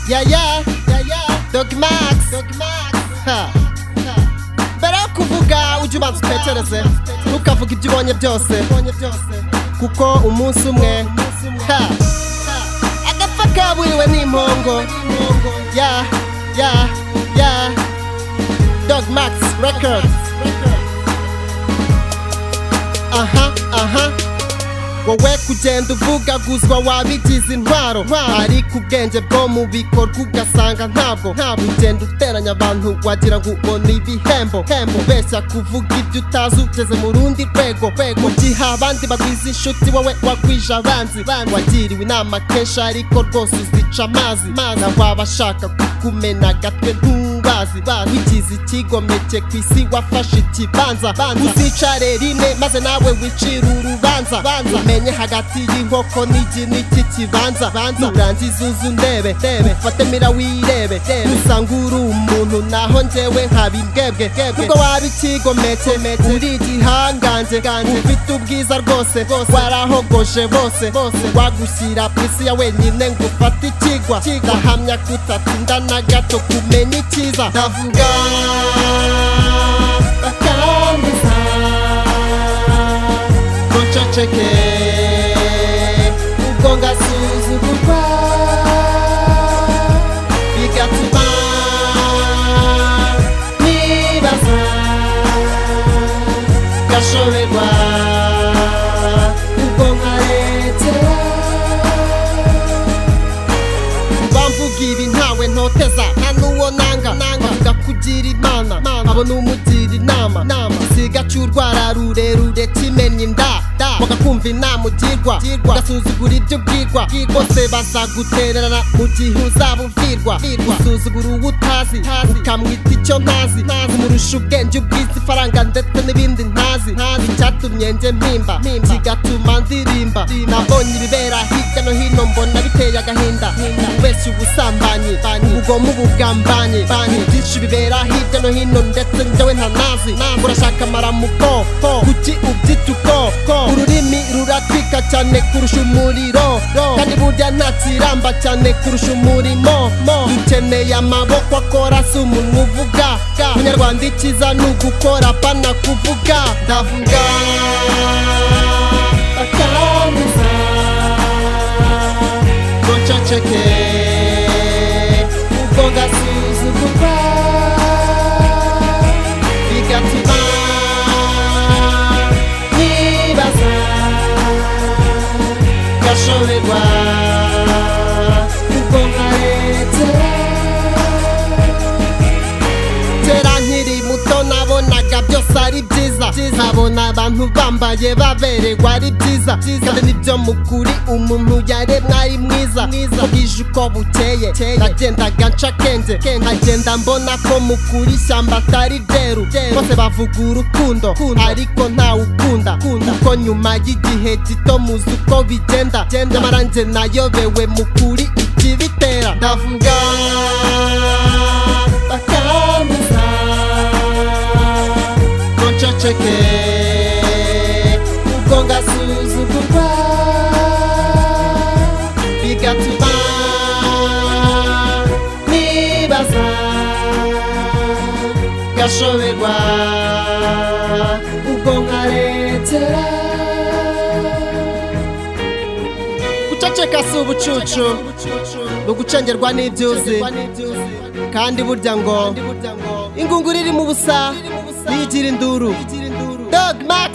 Yeah, yeah, yeah, yeah. Dog Max. Dog Max. Ha. Mbere yo kuvuga ujye ubanza utekereze ntukavuge ibyo ubonye byose kuko umunsi umwe ha. agapfa kaburiwe n'impongo ya ya ya dog max records aha aha wowe kugenda uvugaguzwa wabigize intwaro ariko ubwenge bwo mu bikorwa ugasanga ntabwo ntabwo ugenda uteranya abantu wagira ngo ubona ibihembo hembo beshya kuvuga ibyo utazi ugeze mu rundi rwego rwego mu gihe abandi bagwiza inshuti wowe wagwije abanzi wagiriwe inama kenshi ariko rwose uzica amazi na wabashaka kukumena agatwe ntubazi wigize ikigomeke ku isi wafashe ikibanza uzicare rimwe maze nawe wicire urubanza umenye hagati y'inkoko n'igi n'iki kibanza nurangiza uzu ndebe ufate mira wirebe usanga uri umuntu naho njyewe nkaba imbwebwe ubwo waba ikigomeke uri igihangange ufite ubwiza rwose warahogoje bose wagushyira ku isi ya wenyine ngo ufate ikigwa ndahamya kutatinda na gato kumenya icyiza ndavuga bakambuza uceceke ubwo ngasuzugurwa bigatuma nibaza gashoberwa ubwo nkaretera bamvuga ibi ntawe ntoteza nta n'uwo nanga nanga kugira imana abona umugira inama isiga cy'urwara rurerure kimenye inda da bagakumva inama ugirwa ugasuzugura ibyo ubwirwa bose bazagutererana mu gihe uzaba ubwirwa usuzugura uwo utazi ukamwita icyo ntazi umurusha ubwenge ubwiza ifaranga ndetse n'ibindi ntazi icyatumye njye mpimba kigatuma ndirimba nabonye ibibera hirya no hino mbona biteye agahinda ubeshya ubusambanyi ubugomo ubugambanyi byinshi bibera hirya no hino ndetse njyewe ntanazi urashaka amaramuko kuki ubyita uko ururimi ruratwika cyane kurusha umuriro kandi burya ntakiramba cyane kurusha umurimo dukeneye amaboko akora si umuntu uvuga umunyarwanda ikiza ni ugukora pana kuvuga ndavuga bakamuza ngo nceceke ubwo ngasuzugurwa bigatuma nibaza gashoberwa ubwo nkaretera kera nkiri muto nabonaga byose ari byiza nkabona abantu bambaye baberewe ari byiza kandi nibyo mu kuri umuntu yaremwe ari mwiza bwije uko bukeye nagendaga nca akenge nkagenda mbona ko mu kuri ishyamba atari ryeru bose bavuga urukundo ariko ntawe ukunda kuko nyuma y'igihe gito muzi uko bigenda nyamara njye nayobewe mu kuri ikibitera ndavuga bakambuza ngo nceceke ubwo ngasuzugurwa bigatuma nibaza gashoberwa ubwo nkaretera guceceka si ubucucu ni ugucengerwa n'ibyuzi kandi burya ngo ingunguru irimo ubusa niyo igira induru dog max